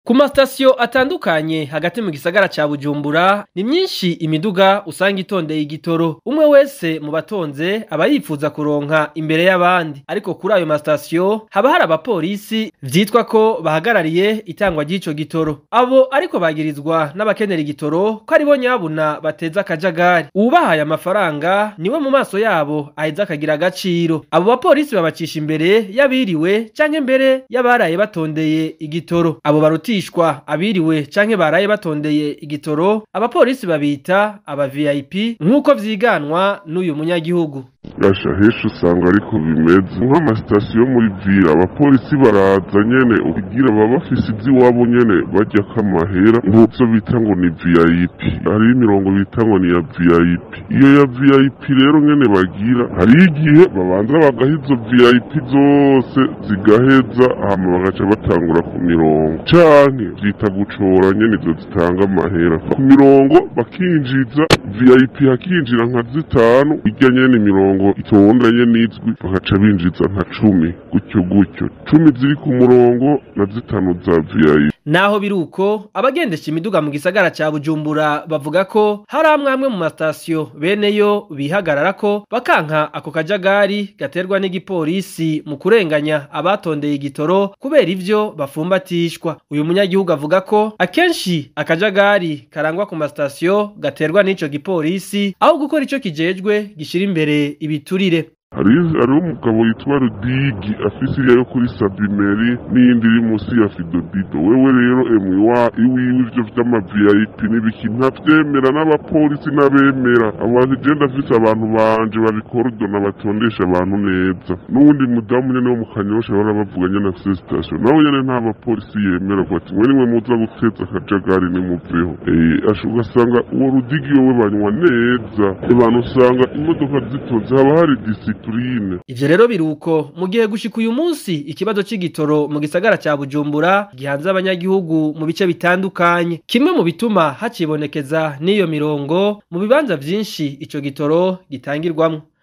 Ku masitasiyo atandukanye hagati mu gisagara ca Bujumbura ni myinshi imiduga usanga itondeye igitoro umwe wese mu batonze aba yifuza kuronka imbere y'abandi ariko kuri ayo masitasiyo haba hari abapolisi vyitwa ko bahagarariye itangwa ry'ico gitoro abo ariko bagirizwa n'abakenera igitoro ko aribo nyabuna bateza akajagari uwubahaye amafaranga niwe mu maso yabo aheza akagira agaciro abo bapolisi babacisha imbere y'abiriwe canke mbere y'abaraye batondeye igitoro abo baruti bigishwa abiriwe canke baraye batondeye igitoro abapolisi babita aba VIP nk'uko vyiganwa n'uyu munyagihugu gasha henshi usanga ariko bimeze nk'amasitasiyo muri vira abapolisi baraza nyene ugira baba bafise ivy'iwabo nyene baryako amahera nk'ivyo bita ngo ni vip hariho imirongo bita ngo ni ya vip iyo ya vip rero nyene bagira hariho igihe babanza bagaha izo vip zose zigaheza hama bagaca batangura ku mirongo canke vyita gucora nyene izo zitanga amahera ku mirongo bakinjiza vip hakinjira nka zitanu irya nyene imirongo itondanye n'izwi bagaca binjiza nka cumi gutyo gutyo cumi ziri ku murongo na zitanu za vip naho biruko abagendesha imiduga mu gisagara ca Bujumbura bavuga ko hari amwe amwe mu masitasiyo beneyo bihagararako bakanka ako kajagari gaterwa n'igipolisi mu kurenganya abatondeye igitoro kubera ivyo bafumbatishwa uyu munyagihugu avuga ko akenshi akajagari karangwa ku masitasiyo gaterwa n'ico gipolisi aho gukora ico kijejwe gishira imbere ibiturire hariho umugabo yitwa rudigi afise iriya yo kuri sabimeri n'iyindi iri munsi ya fidobido wewe rero emwe wa iwiwe ivyo vy'amavip n'ibiki ntavyemera n'abapolisi n'abemera abantu je ndafise abantu banje babikorudona batondesha abantu neza n'uwundi mudamu nyene wo mu kanyosha bahora bavuga nyene afise sitasiyo nawe nyene nta bapolisi yemera ko ati mwe nimwe muza guteza akajagari nimuveho asha ugasanga uwo rudigi yowe banywa neza abantu usanga imodoka zitonze haba hari disipline Ivyo rero biruko mu gihe gushika uyu munsi ikibazo c'igitoro mu gisagara ca Bujumbura gihanze abanyagihugu mu bice bitandukanye kimwe mu bituma hacibonekeza n'iyo mirongo mu bibanza vyinshi ico gitoro gitangirwamwo